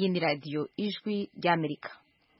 iyi ni radiyo ijwi ry'amerika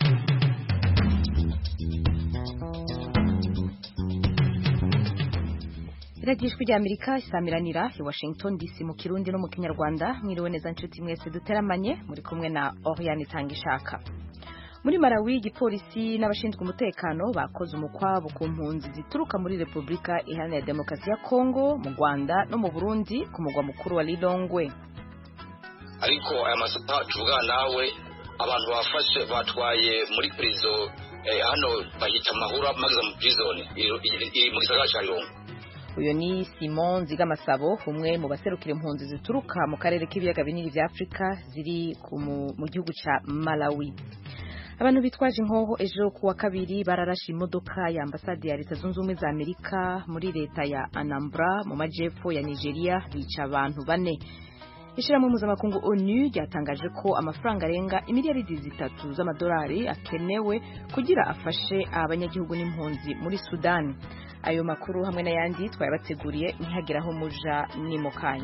radiyo ijwi ry'amerika isamiranira i washington dc mu kirundi no mu kinyarwanda mwiriwe neza nshuti mwese duteramanye muri kumwe na oriane itanga ishaka muri Malawi igipolisi n'abashinzwe umutekano bakoze umukwabo ku mpunzi zituruka muri Repubulika Iharanira Demokarasi ya Kongo mu Rwanda no mu Burundi ku mugwa mukuru wa Lilongwe ariko aya masaha tuvugana nawe abantu bafashe batwaye muri prison eh, hano bahita mahura mageza mu prison iri mu gisagara cya Lilongwe uyu ni Simon Nzigamasabo umwe mu baserukira impunzi zituruka mu karere k'ibiyaga binini vya Afrika ziri mu gihugu ca Malawi abantu bitwaje inkoho ejo ku wa kabiri bararashe imodoka ya ambasade ya leta zunze ubumwe za amerika muri leta ya anambra mu majepfo ya nigeria bica abantu bane ishyirahamwe mpuzamakungu onu ryatangaje ko amafaranga arenga imiliyaridi zitatu z'amadolari akenewe kugira afashe abanyagihugu n'impunzi muri sudani ayo makuru hamwe n'ayandi twayabateguriye ntihagire aho muja ni mu kanya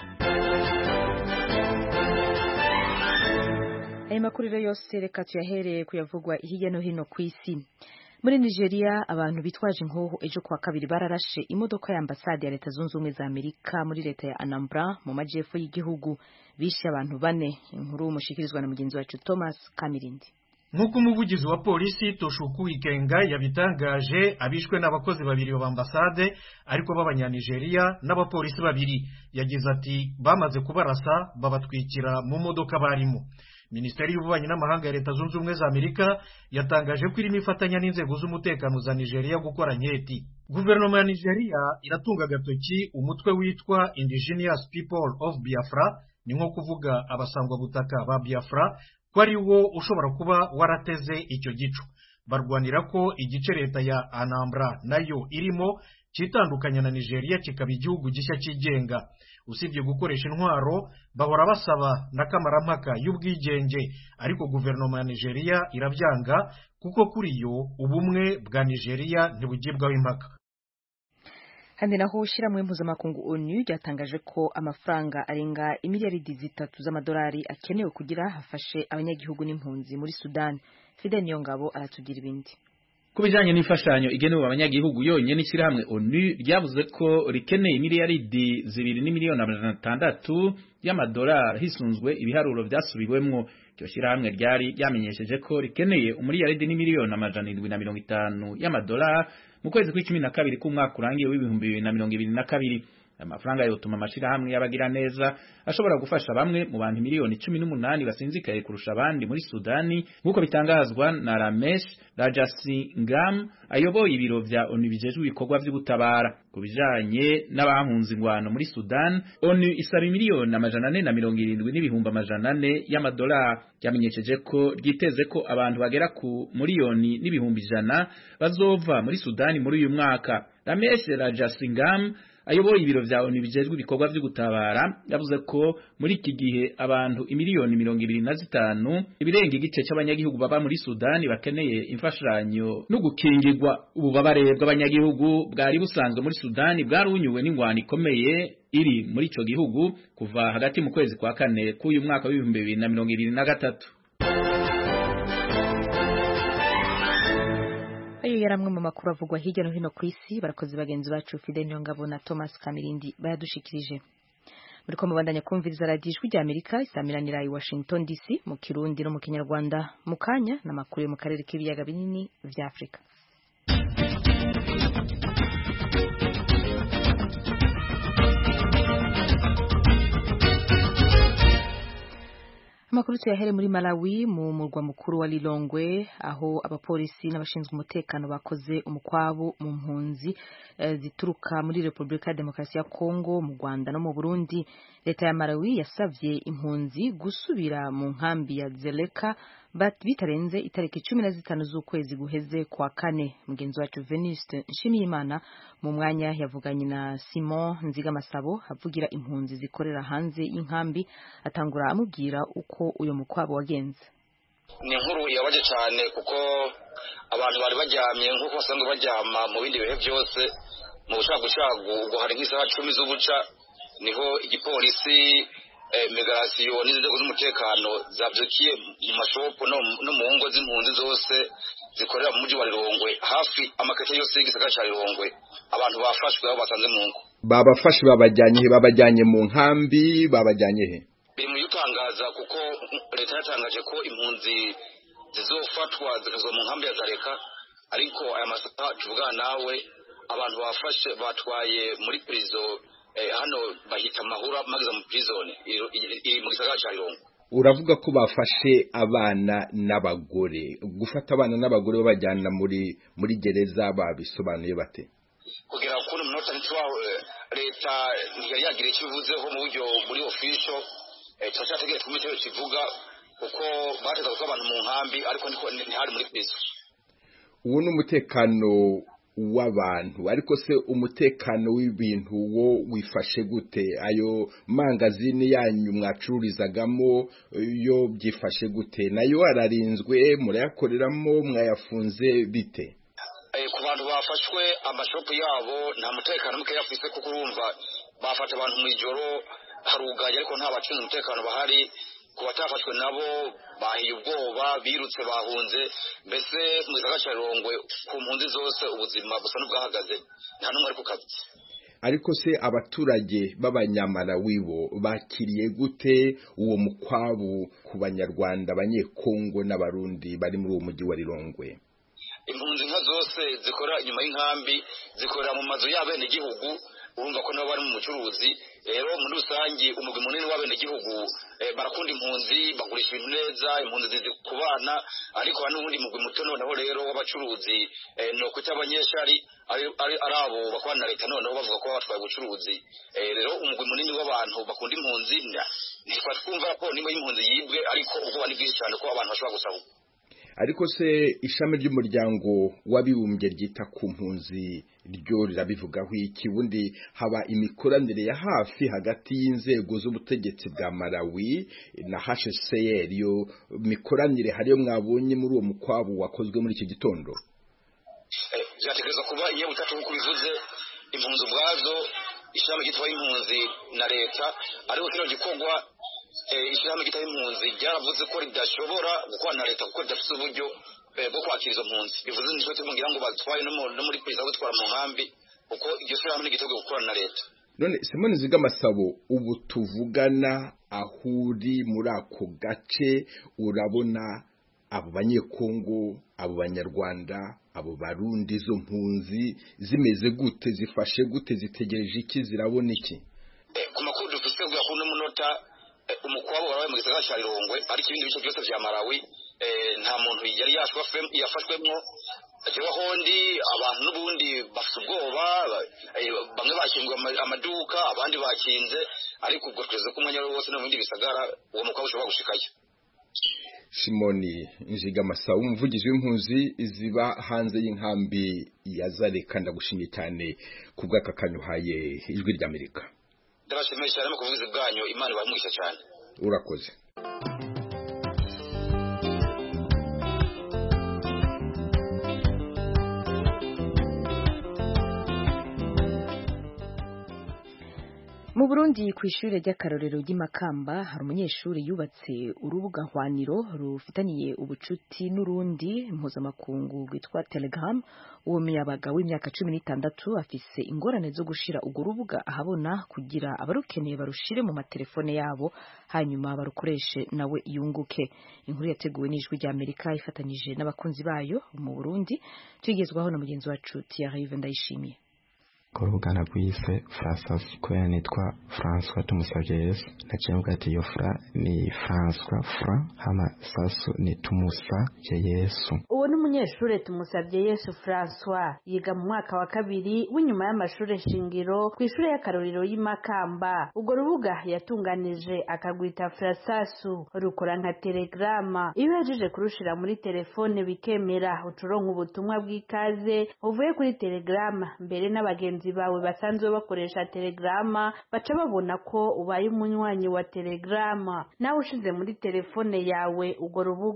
aya makuru rero yose reka tuyahereye kuyavugwa hirya no hino ku isi muri nigeria abantu bitwaje inkoho ejo kuwa kabiri bararashe imodoka ya ambasade ya leta zunze ubumwe za amerika muri leta ya anambra mu majyepfo y'igihugu bishe abantu bane inkuru mushikirizwa na mugenzi wacu thomas kamirindi nk'uko umuvugizi wa polisi toshuku ikenga yabitangaje abishwe n'abakozi babiri ba ambasade ariko b'abanyanigeriya n'abapolisi babiri yagize ati bamaze kubarasa babatwikira mu modoka barimo minisiteri y'ububanyi n'amahanga ya leta zunze ubumwe za amerika yatangaje ko irimo ifatanya n'inzego z'umutekano za nigeria gukora nketi guverinoma ya nigeria iratunga agatoki umutwe witwa indigenous people of biafra ni nko kuvuga abasangwabutaka ba biafra ko ari wo ushobora kuba warateze icyo gico barwanira ko igice leta ya anambra nayo irimo cyitandukanya na nigeria kikaba igihugu gishya cyigenga usibye gukoresha intwaro bahora basaba n'akamarampaka y'ubwigenge ariko guverinoma ya nigeria irabyanga kuko kuri yo ubumwe bwa nigeria ntibugibwaho impaka kandi naho ushyirahamwe mpuzamakungu onu ryatangaje ko amafaranga arenga imiliyaridi zitatu z'amadolari akenewe kugira hafashe abanyagihugu n'impunzi muri sudani fide niyo ngabo aratugira ibindi ku bijyanye n'imfashanyo igenewe abanyagihugu yonyine ishyirahamwe onu ryavuze ko rikeneye miliyaridi zibiri n'imiliyoni amajana atandatu y'amadolari hisunzwe ibiharuro byasubiwemwo iryo shyirahamwe ryari ryamenyesheje ko rikeneye umuriyaridi n'imiliyoni amajana irindwi na mirongo itanu y'amadolari mu kwezi kw'icumi na kabiri k'umwaka urangiye w'ibihumbi bibiri na mirongo ibiri na kabiri amafaranga yotuma amashirahamwe y'abagira neza ashobora gufasha bamwe mu bantu miliyoni cumi n'umunani basinzikaye kurusha abandi muri Sudani nk'uko bitangazwa na Ramesh Rajasingam ayoboye ibiro vya ONU bijejwe ibikorwa vy'ubutabara ku bijanye n'abahunze ingwano muri Sudan ONU isaba miliyoni amajana ane na mirongo irindwi n'ibihumbi amajana ane y'amadolari ryamenyesheje ko ryiteze ko abantu bagera ku miliyoni n'ibihumbi ijana bazova muri Sudani muri uyu mwaka Ramesh Rajasingam ayoboye ibiro vya ONU bijejwe ibikorwa vyo gutabara yavuze ko muri iki gihe abantu imiliyoni mirongo ibiri na zitanu ibirenga igice c'abanyagihugu baba muri Sudani bakeneye imfashanyo no gukingirwa ububabare bw'abanyagihugu bwari busanzwe muri Sudani bwarunyuwe n'ingwano ikomeye iri muri ico gihugu kuva hagati mu kwezi kwa kane k'uyu mwaka w'ibihumbi bibiri na mirongo ibiri na gatatu ayo yari amwe mu makuru avugwa hirya no hino ku isi barakoze bagenzi bacu Fidel Nyongabo na Thomas Kamirindi bayadushikirije muri ko mubandanya kumviriza radiyo ijwi rya Amerika isamiranira i Washington DC mu Kirundi no mu Kinyarwanda mu kanya n'amakuru yo mu karere k'ibiyaga binini vya Afrika amakuru tuyahere muri Malawi mu murwa mukuru wa Lilongwe aho abapolisi n'abashinzwe umutekano bakoze umukwabu mu mpunzi e, zituruka muri Repubulika ya Demokarasi ya Kongo mu Rwanda no mu Burundi leta ya Malawi yasavye impunzi gusubira mu nkambi ya Zeleka bitarenze itariki cumi na zitanu z'ukwezi guheze kwa kane mugenzi wacu Venuste Nshimiyimana mu mwanya yavuganye na Simon Nzigamasabo avugira impunzi zikorera hanze y'inkambi atangura amubwira uko uyo mukwabo wagenze ni inkuru yabaje cyane kuko abantu bari baryamye nk'uko basanzwe baryama mu bindi bihe byose mu bucagucagu ubwo hari nk'isaha cumi z'ubuca niho igipolisi migarasiyo n'inzego z'umutekano zabyukiye mu mashopu no mu ngo z'impunzi zose zikorera mu mujyi wa rirongwe hafi amakete yose y'igisagara cya rirongwe abantu bafashwe aho basanze mu ngo babafashe babajyanye he babajyanye mu nkambi babajyanye he biri mu bitangaza kuko leta yatangaje ko impunzi zizofatwa zikazwa mu nkambi ya zareka ariko aya masaha tuvugana nawe abantu bafashe batwaye muri prison hano bahita amahura mageza mu prison iri mu gisagara cya rirongwe uravuga ko bafashe abana n'abagore gufata abana n'abagore babajyana muri muri gereza babisobanuye bate kugira ngo umunota ntitwaho leta ntiyari yagira icyo ivuzeho mu buryo muri official turacyategereje kumva icyo kivuga kuko bateza kuko abantu mu nkambi ariko ntihari muri prison uwo ni umutekano w'abantu ariko se umutekano w'ibintu wo wifashe gute ayo mangazini yanyu mwacururizagamo yo byifashe gute nayo ararinzwe murayakoreramo mwayafunze bite ku bantu bafashwe amashopu yabo nta mutekano muke yafise kuko urumva bafata abantu mu ijoro harugaye ariko nta bacunga umutekano bahari ku batafashwe nabo bahiye ubwoba birutse bahunze mbese mu gisagara cya rirongwe ku mpunzi zose ubuzima busa n'ubwahagaze nta n'umwe ari ku kazi ariko se abaturage b'abanyamalawi bo bakiriye gute uwo mukwabu ku banyarwanda abanyekongo n'abarundi bari muri uwo mujyi wa rirongwe impunzi nka zose zikorera inyuma y'inkambi zikorera mu mazu y'abenegihugu urumva ko nabo bari mu bucuruzi rero muri rusange umugwi munini w'abenegihugu barakunda impunzi bagurisha ibintu neza impunzi zizi ku bana ariko hari n'ubundi mugwi muto noneho rero w'abacuruzi ni ukuta abanyeshari ari abo bakorana na leta noneho bavuga ko batwaye ubucuruzi rero umugwi munini w'abantu bakunda impunzi ntitwari twumva raporo nimba y'impunzi yibwe ariko ubwoba ni bwinshi cyane ko abantu bashobora gusahurwa ariko se ishami ry'umuryango w'abibumbye ryita ku mpunzi ryo rirabivugaho iki ubundi haba imikoranire ya hafi hagati y'inzego z'ubutegetsi bwa malawi na hcr iyo mikoranire hariyo mwabonye muri uwo mukwabu wakozwe muri iki gitondo byategereza kuba iyo butatu nk'uko bivuze impunzi ubwazo ishyirahamwe ryitwa impunzi na leta ariko kino gikorwa ishyirahamwe ryitwa impunzi ryaravuze ko ridashobora gukorana na leta kuko ridafite uburyo bwo kwakira izo mpunzi bivuze nicyo tumubwira ngo batwaye no muri perezida gutwara mu nkambi kuko iryo shyirahamwe ntigiteguye gukorana na leta none simoni zigamasabo ubu tuvugana aho uri muri ako gace urabona abo banyekongo abo banyarwanda abo barundi izo mpunzi zimeze gute zifashe gute zitegereje iki zirabona iki ku makuru dufite bwa kuno munota umukwabo warabaye mu gisagara cya rirongwe ariko ibindi bice byose bya malawi nta muntu yari yafashwemo akiriho hondi abantu n'ubundi bafite ubwoba bamwe bakinguye amaduka abandi bakinze ariko ubwo tweze ko umwanya wose no mu bindi bisagara uwo mukwabo ushobora gushikayo simoni njigamasabo umuvugizi w'impunzi ziba hanze y'inkambi ya zareka ndagushimye cyane ku bw'aka kanyuhaye ijwi ry'amerika ndabashimiye cyane mu kuvugizi bwanyu imana ibamugisha cyane urakoze mu burundi ku ishuri ry'akarorero ry'imakamba hari umunyeshuri yubatse urubuga hwaniro rufitaniye ubucuti n'urundi mpuzamakungu rwitwa telegram uwo muyabaga w'imyaka cumi n'itandatu afise ingorane zo gushira urwo rubuga ahabona kugira abarukeneye barushire mu matelefone yabo hanyuma barukoreshe nawe yunguke inkuru yateguwe n'ijwi rya amerika ifatanyije n'abakunzi bayo mu burundi tugezwaho na mugenzi wacu Thierry ndayishimiye urugana rwise Francois kubera nitwa François tumusabye Yesu naciye mvuga ati iyo fra ni François fra hama sasu ni tumusabye Yesu uwo ni umunyeshuri tumusabye Yesu François yiga mu mwaka wa kabiri w'inyuma y'amashuri shingiro ku ishuri y'akarorero y'imakamba urwo rubuga yatunganije akagwita Frasasu rukora nka telegrama iyo uhejeje kurushira muri telefone bikemera ucuronka ubutumwa bw'ikaze uvuye kuri telegrama mbere n'abagenzi bawe basanzwe bakoresha telegrama baca babona ko ubaye umunywanyi wa telegrama nawe ushize muri telefone yawe urwo rubuga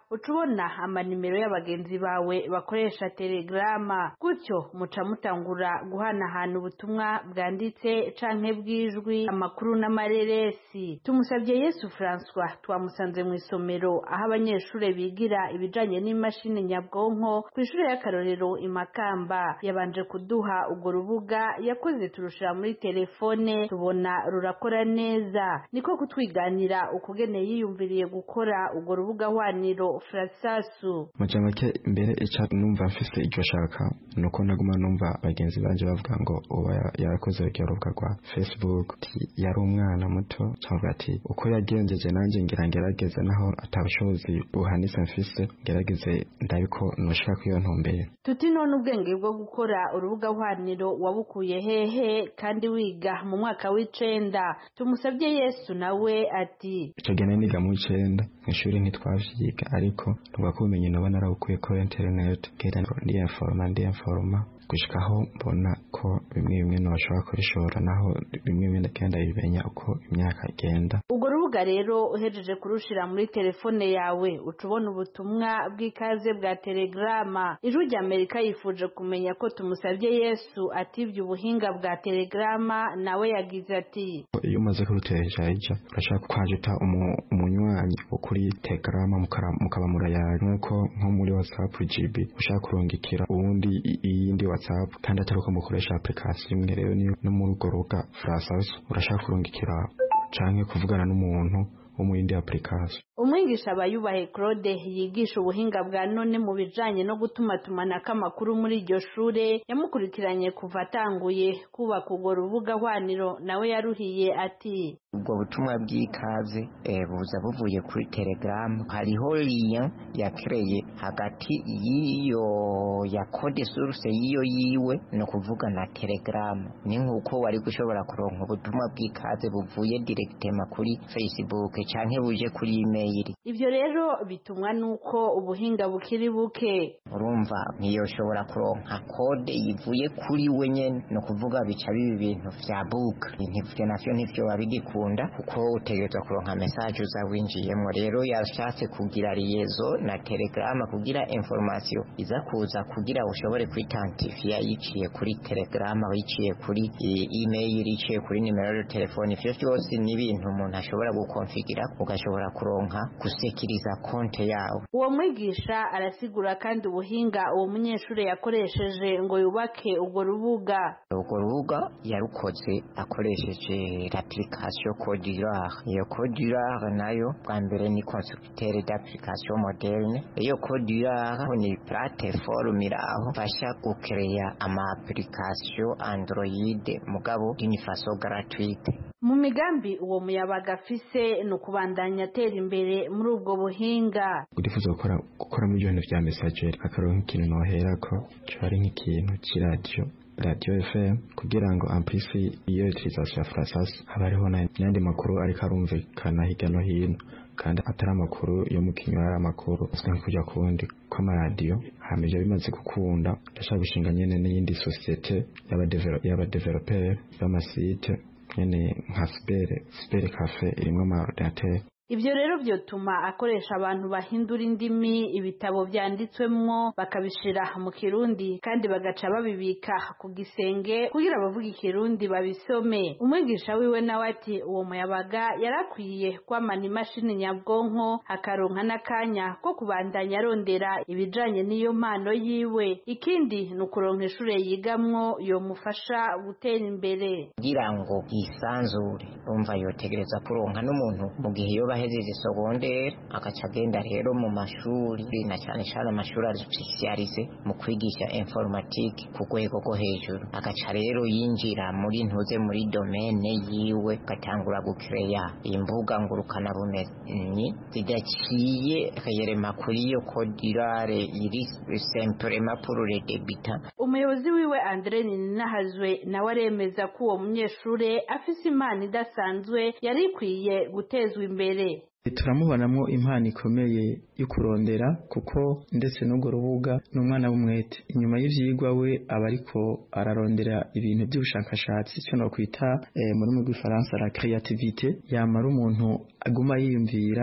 uca ubona amanimero y'abagenzi bawe bakoresha telegrama gutyo muca mutangura guhanahana ubutumwa bwanditse canke bw'ijwi amakuru n'amareresi tumusabye yesu francois twamusanze mu isomero aho abanyeshuri bigira ibijanye n'imashini nyabwonko ku ishuri y'akarorero imakamba yabanje kuduha urwo rubuga yakoze turushira muri telefone tubona rurakora neza niko kutwiganira ukugene yiyumviriye gukora urwo rubuga hwaniro frasasu maja make mbere ica numva mfise iryo shaka nuko naguma numva bagenzi banje bavuga ngo uba yarakoze urwo rubuga rwa facebook yari umwana muto cavuga ati uko yagenjeje nanjye ngira ngerageze naho atabushobozi buhanitse mfise ngerageze ndabiko noshaka iyo ntumbere tuti none ubwenge bwo gukora urubuga hwaniro wabukuye hehe kandi wiga mu mwaka w'icenda tumusabye yesu nawe ati ico gihe niga mu w'icenda mw'ishuri ntitwavyiga ariko tuvuga ko ubumenyi noba narabukuye kuri internet genda ndiyenforoma ndiyenforoma gushikaho mbona ko bimwe bimwe ntibashobora kubishora naho bimwe bimwe ndagenda bimenya uko imyaka igenda urwo rubuga rero uhejeje kurushira muri telefone yawe uca ubona ubutumwa bw'ikaze bwa telegrama ijwi rya amerika yifuje kumenya ko tumusabye yesu ativye ubuhinga bwa telegrama nawe yagize ati iyo umaze kuruteresha ija urashaka kwajuta umunywanyi wo kuri telegrama mukaba murayari nk'uko nko muri whatsapp gb ushaka kurungikira uwundi iyindi whatsapp kandi atari uko mukoresha application imwe rero no muri urwo rubuga frasasu urashaka kurungikira canke kuvugana n'umuntu wo mu yindi application umwigisha abayubahe claude yigisha ubuhinga bwa none mu bijanye no gutumatumanako amakuru muri iryo shure yamukurikiranye kuva atanguye kubaka urwo rubuga hwaniro nawe yaruhiye ati ubwo butumwa bw'ikaze buza buvuye kuri telegaramu hariho liya yakereye hagati y'iyo ya kode suruse y'iyo yiwe ni ukuvuga na telegaramu ni nk'uko wari gushobora kuronka ubutumwa bw'ikaze buvuye direkitema kuri facebook canke buje kuri imeyili ivyo rero bitumwa nuko ubuhinga bukiri buke urumva ntiyoshobora kuronka kode ivuye kuri we nyene ni ukuvuga bica biba ibintu vya buka ivyo navyo ntivyoba bigikunda kuko utegerezwa kuronka mesaje uza winjiyemwo rero yashatse kugira liyezo na telegrama kugira information iza kuza kugira ushobore kwitantifiya yiciye kuri telegrama yiciye kuri email yiciye kuri nimero ya telefone ivyo vyose ni ibintu umuntu ashobora gukonfigira ugashobora kuronka gusekiriza konte yawe uwo mwigisha arasigura kandi ubuhinga uwo munyeshuri yakoresheje ngo yubake urwo rubuga urwo rubuga yarukoze akoresheje l'application Codurare iyo Codurare nayo bwa mbere ni constructeur d'application moderne iyo Codurare ni plateforme iraho fasha gukereya ama application Android mugabo d'une façon gratuite mu migambi uwo muyabaga afise ni ukubandanya atera imbere muri ubwo buhinga urifuza gukora gukora muri ibyo bintu vya messageri akaronka ikintu noherako kiba ari nk'ikintu c'iradiyo radiyo fm kugira ngo ampisi iyo utilisation ya frasas haba hariho n'ayandi makuru ariko arumvikana hirya no hino kandi atari amakuru yo mu kinywa ari amakuru azwi nko kujya kuwundi kw'amaradiyo hama ivyo bimaze gukunda ndashaka gushinga nyene n'iyindi sosiyete y'abadeveloperi y'amasite nyene nka sipere sipere cafe irimwo amaordinateri ivyo rero vyotuma akoresha abantu bahindura indimi ibitabo vyanditswemwo bakabishira mu kirundi kandi bagaca babibika ku gisenge kugira abavuga ikirundi babisome umwigisha wiwe nawe ati uwo muyabaga yarakwiye kwamana imashini nyabwonko akaronka n'akanya ko kubandanya arondera ibijanye n'iyo mpano yiwe ikindi ni ukuronka ishure yigamwo yomufasha gutera imbere kugira ngo yisanzure umva yotegereza kuronka n'umuntu mu gihe yoba ahejeje segondere agaca agenda rero mu mashuri na cyane cyane amashuri arespesialize mu kwigisha informatique ku rwego rwo hejuru agaca rero yinjira muri ntuze muri domene yiwe agatangura gukereya imbuga ngurukana bumenyi zidaciye akayerema kuri iyo kodirare iri semprema pour les débutants umuyobozi wiwe Andre Ninahazwe nawe aremeza ko uwo munyeshure afise impano idasanzwe yari ikwiye gutezwa imbere turamubonamo impano ikomeye yo kurondera kuko ndetse n'urwo rubuga ni umwana w'umwete inyuma y'ivyigwa we aba ariko ararondera ibintu by'ubushakashatsi icyo nokwita mu rurimi rw'ifaransa la creativite yamara umuntu aguma yiyumvira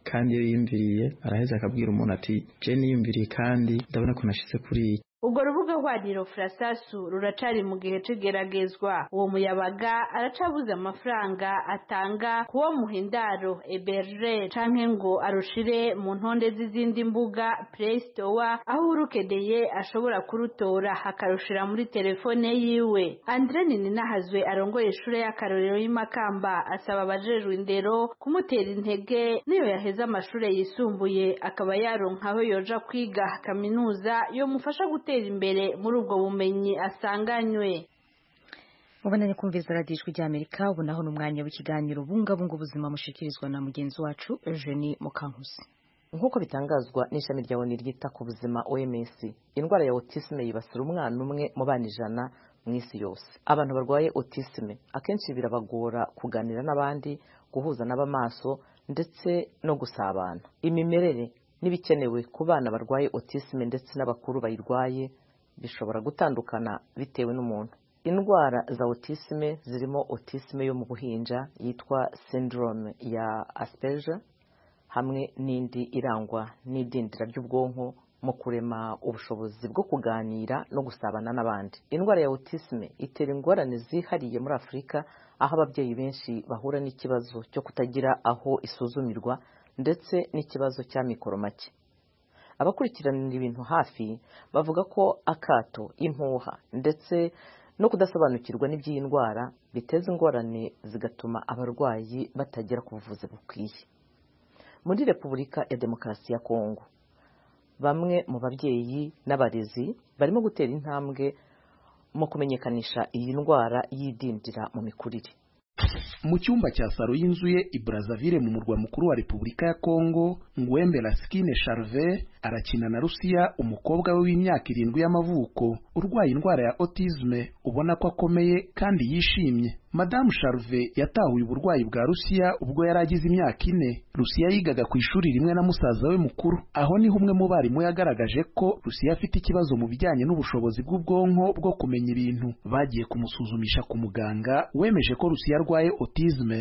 kandi iyo yiyumviriye araheza akabwira umuntu ati je niyumviriye kandi ndabona ko nashize kuri iyi ubwo rubuga hwaniro furasasu ruracari mu gihe c'igeragezwa uwo muyabaga aracabuze amafaranga atanga kuwo muhindaro eberge canke ngo arushire mu ntonde z'izindi mbuga play store aho urukedeye ashobora kurutora akarushira muri telefone yiwe andre nininahazwe arongoye ishure y'akarorero y'imakamba asaba abajejwe indero kumutera intege niyo yaheze amashure yisumbuye akaba yaronka aho yoja kwiga kaminuza yomufasha gutera imbere muri ubwo bumenyi asanganywe mubandanye kumviriza radiyo ijwi ry'amerika ubu naho ni umwanya w'ikiganiro bungabunga ubuzima mushikirizwa na mugenzi wacu eugenie mukankusi nk'uko bitangazwa n'ishami rya oni ryita ku buzima oms indwara ya autisme yibasira umwana umwe mu bana ijana mu isi yose abantu barwaye autisme akenshi birabagora kuganira n'abandi guhuza n'abamaso ndetse no gusabana imimerere n'ibikenewe ku bana barwaye autisme ndetse n'abakuru bayirwaye bishobora gutandukana bitewe n'umuntu indwara za autisme zirimo autisme yo mu buhinja yitwa syndrome ya asperger hamwe n'indi irangwa n'idindira ry'ubwonko mu kurema ubushobozi bwo kuganira no gusabana n'abandi indwara ya autisme itera ingorane zihariye muri afurika aho ababyeyi benshi bahura n'ikibazo cyo kutagira aho isuzumirwa ndetse n'ikibazo cya mikoro make abakurikiranira ibintu hafi bavuga ko akato impuha ndetse no kudasobanukirwa n'iby'iyi ndwara biteza ingorane zigatuma abarwayi batagera ku buvuzi bukwiye muri repubulika ya demokarasi ya kongo bamwe mu babyeyi n'abarezi barimo gutera intambwe mu kumenyekanisha iyi ndwara y'idindira mu mikurire mu cyumba cya saro y'inzu ye i Brazzaville mu murwa mukuru wa Repubulika ya Kongo Ngwembe Laskine Charve arakina na Rusiya umukobwa we w'imyaka irindwi y'amavuko urwaye indwara ya autisme ubona ko akomeye kandi yishimye Madamu Charve yatahuye uburwayi bwa Rusiya ubwo yari agize imyaka ine Rusiya yigaga ku ishuri rimwe na musaza we mukuru aho niho umwe mu barimu yagaragaje ko Rusiya afite ikibazo mu bijyanye n'ubushobozi bw'ubwonko bwo kumenya ibintu bagiye kumusuzumisha ku muganga wemeje ko Rusiya arwaye autisme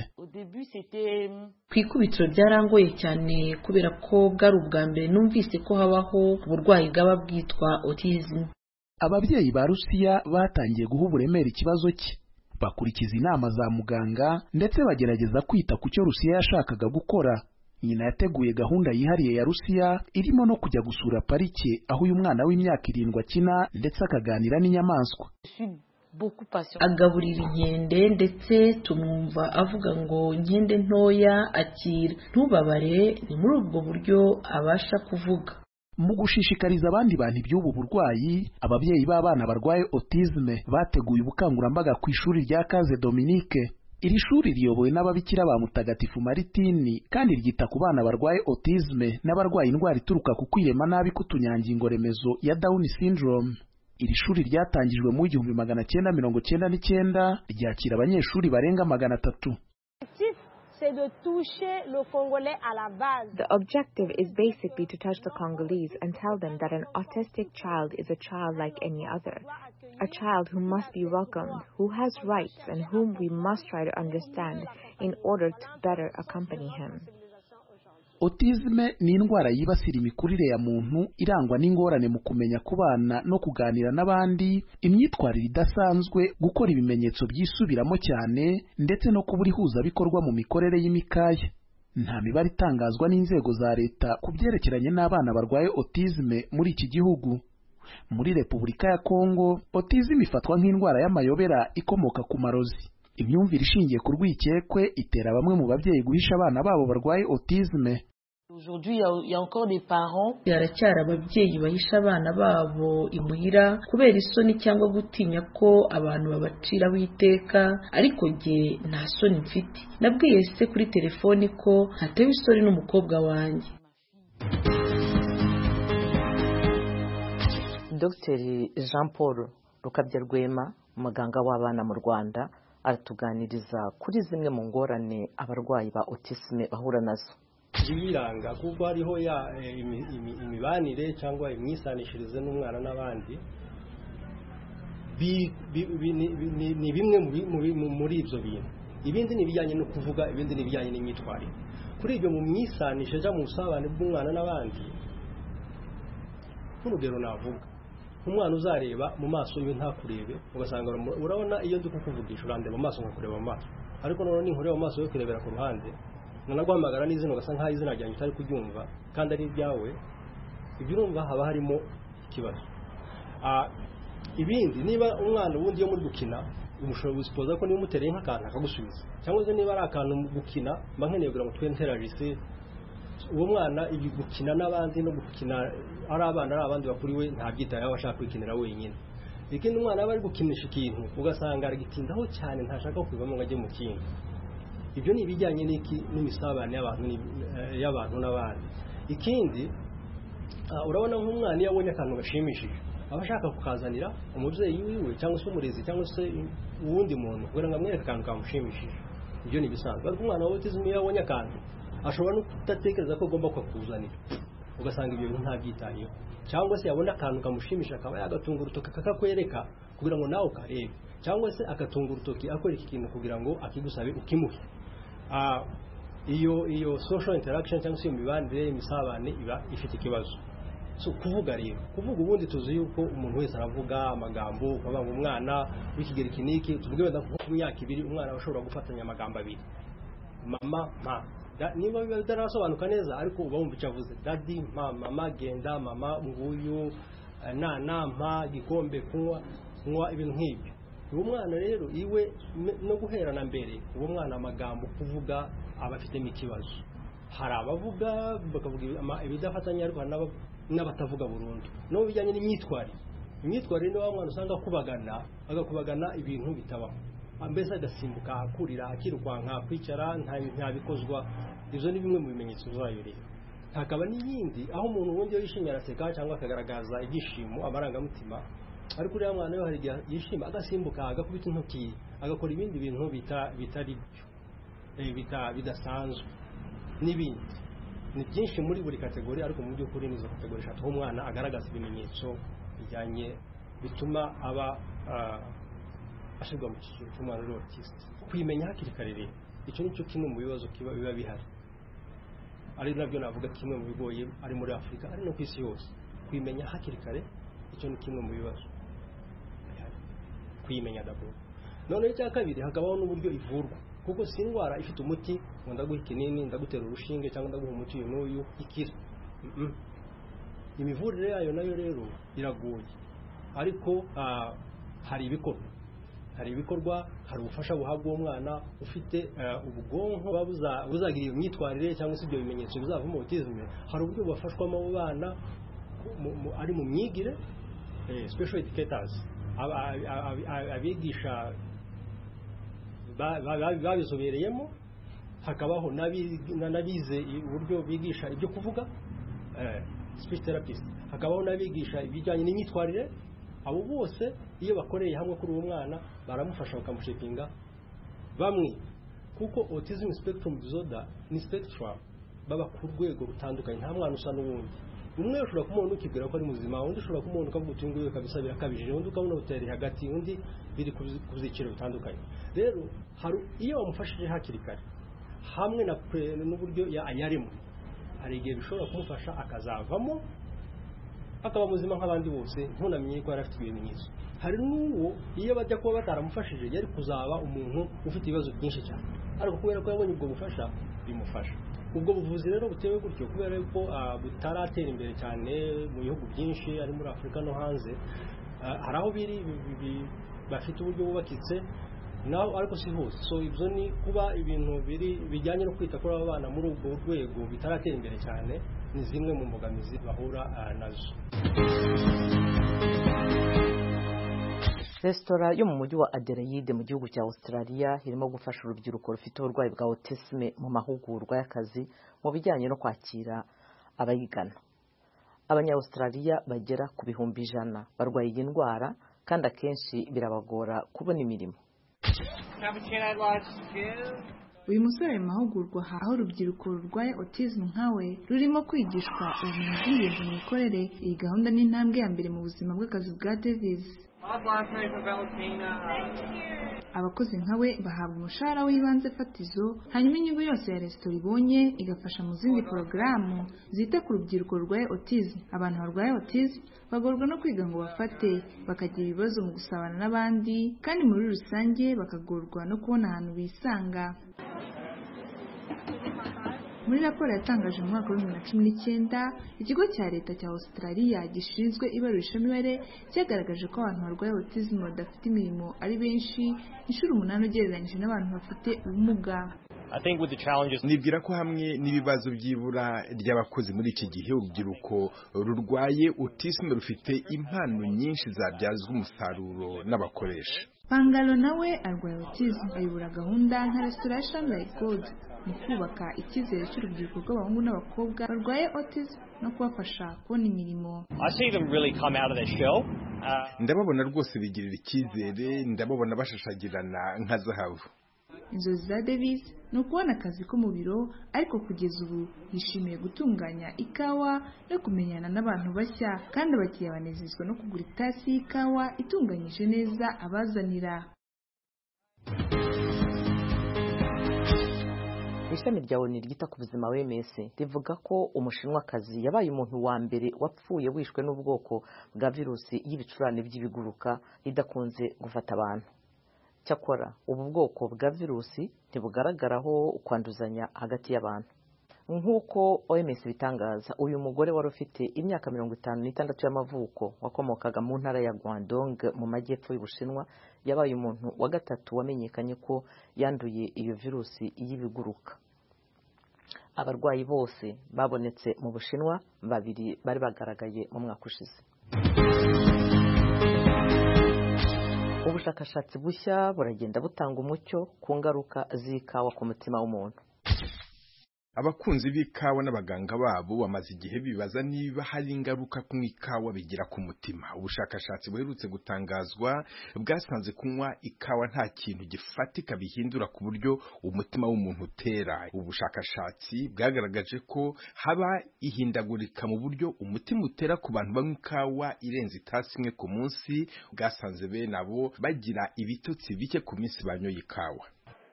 ku ikubitiro byarangoye cyane kubera ko bwari ubwa mbere numvise ko habaho uburwayi bwaba bwitwa autism ababyeyi ba Rusiya batangiye guha uburemere ikibazo cye bakurikiza inama za muganga ndetse bagerageza kwita ku cyo Rusiya yashakaga gukora nyina yateguye gahunda yihariye ya Rusiya irimo no kujya gusura parike aho uyu mwana w'imyaka irindwi akina ndetse akaganira n'inyamaswa agaburira inkende ndetse tumwumva avuga ngo nkende ntoya akira ntubabare ni muri ubwo buryo abasha kuvuga mu gushishikariza abandi bantu iby'ubu burwayi ababyeyi b'abana barwaye autisme bateguye ubukangurambaga ku ishuri rya Kaze Dominique iri shuri riyobowe n'ababikira ba mutagatifu Maritini kandi ryita ku bana barwaye autisme n'abarwaye indwara ituruka ku kwirema nabi k'utunyangingo remezo ya Down syndrome iri shuri ryatangijwe mu igihumbi magana cyenda mirongo cyenda n'icyenda ryakira abanyeshuri barenga magana atatu The objective is basically to touch the Congolese and tell them that an autistic child is a child like any other. A child who must be welcomed, who has rights, and whom we must try to understand in order to better accompany him. Autisme ni indwara yibasira imikurire ya muntu irangwa n'ingorane mu kumenya kubana no kuganira n'abandi, imyitwarire idasanzwe, gukora ibimenyetso byisubiramo cyane, ndetse no kubura ihuzabikorwa mu mikorere y'imikaya. Nta mibare itangazwa n'inzego za leta ku byerekeranye n'abana barwaye autisme muri iki gihugu. Muri Repubulika ya Kongo, autisme ifatwa nk'indwara y'amayobera ikomoka ku marozi. imyumvire ishingiye ku rwikekwe itera bamwe mu babyeyi guhisha abana babo barwaye autisme haracyari ababyeyi bahisha abana babo imuhira kubera isoni cyangwa gutinya ko abantu babaciraho iteka ariko jye nta soni mfite nabwiye se kuri telefoni ko ntatewe isoni n'umukobwa wanjye Dr Jean Paul Rukabya Rwema umuganga w'abana mu Rwanda aratuganiriza kuri zimwe mu ngorane abarwayi ba autisme bahura nazo ibiranga kuko hariho ya imibanire cyangwa imyisanishirize n'umwana n'abandi ni bimwe muri ibyo bintu ibindi ni ibijyanye no kuvuga ibindi ni ibijyanye n'imyitwarire kuri ibyo mu myisanisha cyangwa mu busabane bw'umwana n'abandi nk'urugero navuga nk'umwana uzareba mu maso yiwe ntakurebe ugasanga urabona iyo ndi kukuvugisha urandeba mu maso nkakureba mu maso ariko noneho ninkureba mu maso yo kurebera ku ruhande nanaguhamagara n'izina ugasa nk'aho izina ryanjye utari kuryumva kandi ari ibyawe ibyo urumva haba harimo ikibazo ibindi niba umwana ubundi iyo muri gukina umushobora gusipoza ko niba umutereye nk'akantu akagusubiza cyangwa se niba ari akantu gukina mba nkeneye kugira ngo twe nteragise uwo mwana gukina n'abandi no gukina ari abana ari abandi bakuriwe ntabyitayeho ashaka kwikinira wenyine ikindi umwana aba ari gukinisha ikintu ugasanga aragitindaho cyane ntashaka kubivamo ngo ajye mu kindi ibyo ni ibijyanye n'iki n'imisabane y'abantu n'abandi ikindi urabona nk'umwana iyo abonye akantu gashimishije aba ashaka kukazanira umubyeyi wiwe cyangwa se umurezi cyangwa se uwundi muntu kugira ngo amwereke akantu kamushimishije ibyo ni ibisanzwe ariko umwana wa autism iyo abonye akantu ashobora no kudatekereza ko agomba kukuzanira ugasanga ibyo bintu ntabyitayeho cyangwa se yabona akantu kamushimisha akaba yagatunga urutoki akakwereka kugira ngo nawe ukarebe cyangwa se agatunga urutoki akwereka ikintu kugira ngo akigusabe ukimuhe iyo iyo social interaction cyangwa se iyo mibanire imisabane iba ifite ikibazo so kuvuga rero kuvuga ubundi tuzi yuko umuntu wese aravuga amagambo ukavuga ngo umwana w'ikigero iki n'iki tuvuge wenda nko ku myaka ibiri umwana aba ashobora gufatanya amagambo abiri mama mpa niba biba bitarasobanuka neza ariko uba wumva icyo avuze dadi mpa mama genda mama nguyu nana mpa gikombe kunywa kunywa ibintu nk'ibyo uwo mwana rero iwe no guherana mbere uwo mwana amagambo kuvuga aba afitemo ikibazo hari abavuga bakavuga ibidafatanya ariko hari n'abatavuga burundu no mu bijyanye n'imyitwarire imyitwarire ni wa mwana usanga akubagana agakubagana ibintu bitabaho mbese agasimbuka akurira akirukanka kwicara ntabikozwa ibyo ni bimwe mu bimenyetso zayo rero hakaba n'iyindi aho umuntu ubundi yishimye araseka cyangwa akagaragaza ibyishimo amarangamutima ariko uriya mwana we hari igihe yishima agasimbuka agakubita intoki agakora ibindi bintu bitari byo bidasanzwe n'ibindi ni byinshi muri buri kategori ariko mu by'ukuri nizo kategori eshatu aho umwana agaragaza ibimenyetso bijyanye bituma aba ashyirwa mu cyiciro cy'umwana uri autisite kuyimenya hakiri kare rero icyo ni cyo kimwe mu bibazo biba bihari ari nabyo navuga kimwe mu bigoye ari muri afurika ari no ku isi yose kuyimenya hakiri kare icyo ni kimwe mu bibazo kuyimenya daboro noneho icya kabiri hakabaho n'uburyo ivurwa kuko si indwara ifite umuti ngo ndaguha ikinini ndagutera urushinge cyangwa ndaguha umuti uyu n'uyu ikira imivurire yayo nayo rero iragoye ariko hari ibikorwa hari ibikorwa hari ubufasha buhabwa uwo mwana ufite ubwonko buzagira iyo myitwarire cyangwa se ibyo bimenyetso bizavamo autisme hari uburyo bubafashwamo abo bana ari mu myigire special educators abigisha babizobereyemo hakabaho n'abize uburyo bigisha ibyo kuvuga speech therapist hakabaho n'abigisha ibijyanye n'imyitwarire abo bose iyo bakoreye hamwe kuri uwo mwana baramufasha bakamushepinga bamwe kuko autism spectrum disorder ni spectrum baba ku rwego rutandukanye nta mwana usa n'uwundi umwe ushobora kumubona ukibwira ko ari muzima undi ushobora kumubona ukavuga uti nguyu kabisa birakabije undi ukabona uteri hagati undi biri ku byiciro bitandukanye rero hari iyo wamufashije hakiri kare hamwe na n'uburyo yarimo hari igihe bishobora kumufasha akazavamo akaba muzima nk'abandi bose ntunamenye ko yari afite ibimenyetso hari n'uwo iyo bajya kuba bataramufashije yari kuzaba umuntu ufite ibibazo byinshi cyane ariko kubera ko yabonye ubwo bufasha bimufasha ubwo buvuzi rero butewe gutyo kubera ko butaratera imbere cyane mu bihugu byinshi ari muri afurika no hanze hari aho biri bafite uburyo bubakitse naho ariko si hose so ibyo ni kuba ibintu biri bijyanye no kwita kuri aba bana muri ubwo rwego bitaratera imbere cyane ni zimwe mu mbogamizi bahura nazo resitora yo mu mujyi wa adelaide mu gihugu cya australia irimo gufasha urubyiruko rufite uburwayi bwa autisme mu mahugurwa y'akazi mu bijyanye no kwakira abayigana abanyaustraliya bagera ku bihumbi ijana barwaye iyi ndwara kandi akenshi birabagora kubona imirimo uyu musore ari mu mahugurwa aho urubyiruko rurwaye autism nkawe rurimo kwigishwa ubumenyi bw'ingenzi mu mikorere iyi gahunda ni intambwe ya mbere mu buzima bw'akazi bwa davis abakozi nka we bahabwa umushahara w'ibanze fatizo hanyuma inyungu yose ya resitora ibonye igafasha mu zindi porogaramu zita ku rubyiruko rurwaye autism abantu barwaye autism bagorwa no kwiga ngo bafate bakagira ibibazo mu gusabana n'abandi kandi muri rusange bakagorwa no kubona ahantu bisanga muri raporo yatangaje mu mwaka w'ibihumbi bibiri na cumi n'icyenda ikigo cya leta cya australia gishinzwe ibarurishamibare cyagaragaje ko abantu barwaye autism badafite imirimo ari benshi inshuro umunani ugereranyije n'abantu bafite ubumuga nibwira ko hamwe n'ibibazo by'ibura ry'abakozi muri iki gihe urubyiruko rurwaye autism rufite impano nyinshi zabyazwa umusaruro n'abakoresha pangalo nawe arwaye autism ayobora gahunda nka resitora ya shanghai gold mu kubaka icyizere cy'urubyiruko rw'abahungu n'abakobwa barwaye autism no kubafasha kubona imirimo ndababona rwose bigirira icyizere ndababona bashashagirana nka zahabu inzozi za davis ni ukubona akazi ko mu biro ariko kugeza ubu yishimiye gutunganya ikawa no kumenyana n'abantu bashya kandi abakiriya banezezwa no kugura itasi y'ikawa itunganyije neza abazanira ishami rya oni ryita ku buzima wms rivuga ko umushinwakazi yabaye umuntu wa mbere wapfuye wishwe n'ubwoko bwa virusi y'ibicurane by'ibiguruka idakunze gufata abantu cyakora ubu bwoko bwa virusi ntibugaragaraho kwanduzanya hagati y'abantu nk'uko oms bitangaza uyu mugore wari ufite imyaka mirongo itanu n'itandatu y'amavuko wakomokaga mu ntara ya guangdong mu majyepfo y'ubushinwa yabaye umuntu wa gatatu wamenyekanye ko yanduye iyo virusi y'ibiguruka abarwayi bose babonetse mu bushinwa babiri bari bagaragaye mu mwaka ushize ubushakashatsi bushya buragenda butanga umucyo ku ngaruka z'ikawa ku mutima w'umuntu abakunzi b'ikawa n'abaganga babo bamaze igihe bibaza niba hari ingaruka ku ikawa bigira ku mutima ubushakashatsi buherutse gutangazwa bwasanze kunywa ikawa nta kintu gifatika bihindura ku buryo umutima w'umuntu utera ubushakashatsi bwagaragaje ko haba ihindagurika mu buryo umutima utera ku bantu banywa ikawa irenze itasi imwe ku munsi bwasanze bene abo bagira ibitotsi bike ku minsi banyoye ikawa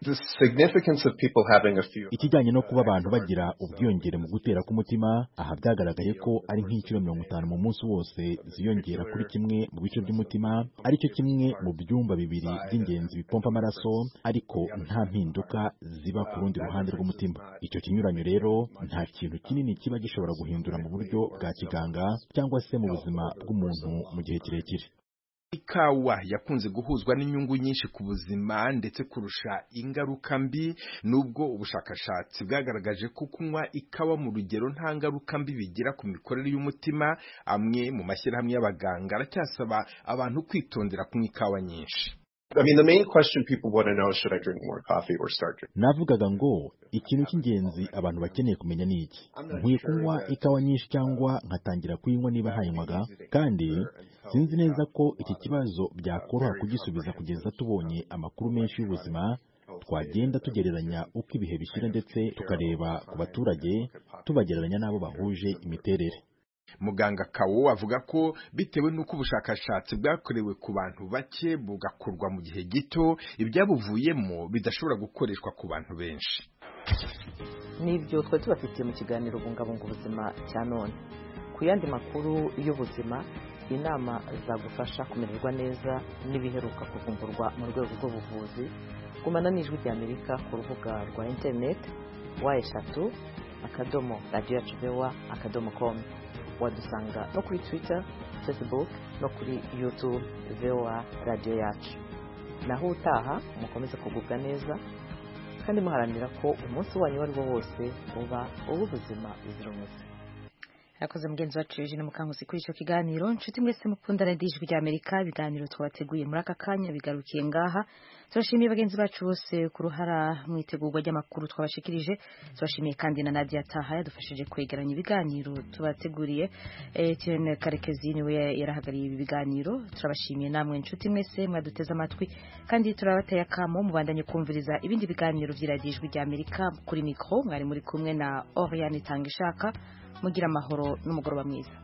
ikijyanye no kuba abantu bagira ubwiyongere mu gutera k'umutima aha byagaragaye ko ari nk'inshuro mirongo itanu mu munsi wose ziyongera kuri kimwe mu bice by'umutima aricyo kimwe mu byumba bibiri by'ingenzi bipompa amaraso ariko nta mpinduka ziba ku rundi ruhande rw'umutima icyo kinyuranyo rero nta kintu kinini kiba gishobora guhindura mu buryo bwa kiganga cyangwa se mu buzima bw'umuntu mu gihe kirekire ikawa yakunze guhuzwa n'inyungu nyinshi ku buzima ndetse kurusha ingaruka mbi nubwo ubushakashatsi bwagaragaje ko kunywa ikawa mu rugero nta ngaruka mbi bigira ku mikorere y'umutima amwe mu mashyirahamwe y'abaganga aracyasaba abantu kwitondera kunywa ikawa nyinshi I mean, the main question people want to know is should I drink more coffee or start drinking? navugaga ngo ikintu cy'ingenzi abantu bakeneye kumenya ni iki nkwiye kunywa ikawa nyinshi cyangwa nkatangira kuyinywa niba ntayinywaga kandi sinzi neza ko iki kibazo byakoroha kugisubiza kugeza tubonye amakuru menshi y'ubuzima twagenda tugereranya uko ibihe bishyira ndetse tukareba ku baturage tubagereranya n'abo bahuje imiterere muganga kawo avuga ko bitewe n'uko ubushakashatsi bwakorewe ku bantu bake bugakorwa mu gihe gito ibyabuvuyemo bidashobora gukoreshwa ku bantu benshi n'ibyo twari tubafitiye mu kiganiro bungabunga ubuzima cya none ku yandi makuru y'ubuzima inama zagufasha kumererwa neza n'ibiheruka kuvumburwa mu rwego rw'ubuvuzi gumana n'ijwi ry'amerika ku rubuga rwa interineti wa eshatu akadomo radiyo yacu vewa akadomo komu wadusanga no kuri twitter facebook no kuri youtube voa radiyo yacu naho utaha mukomeze kugubwa neza kandi muharanira ko umunsi wanyu uwo ari wo wose uba uw'ubuzima buzira umuze yakoze mugenzi wacu Eugene Mukankusi kuri icyo kiganiro nshuti mwese mukunda radiyo ijwi rya Amerika ibiganiro twabateguye muri aka kanya bigarukiye ngaha turashimiye bagenzi bacu bose ku ruhara mu itegurwa ry'amakuru twabashikirije turashimiye kandi na Nadia Taha yadufashije kwegeranya ibiganiro tubateguriye Etienne Karekezi niwe yarahagariye ibi biganiro turabashimiye namwe nshuti mwese mwaduteze amatwi kandi turabateye akamo mubandanye kumviriza ibindi biganiro by'iradiyo ijwi rya Amerika kuri mikro mwari muri kumwe na Oriane Tangishaka mugira amahoro n'umugoroba mwiza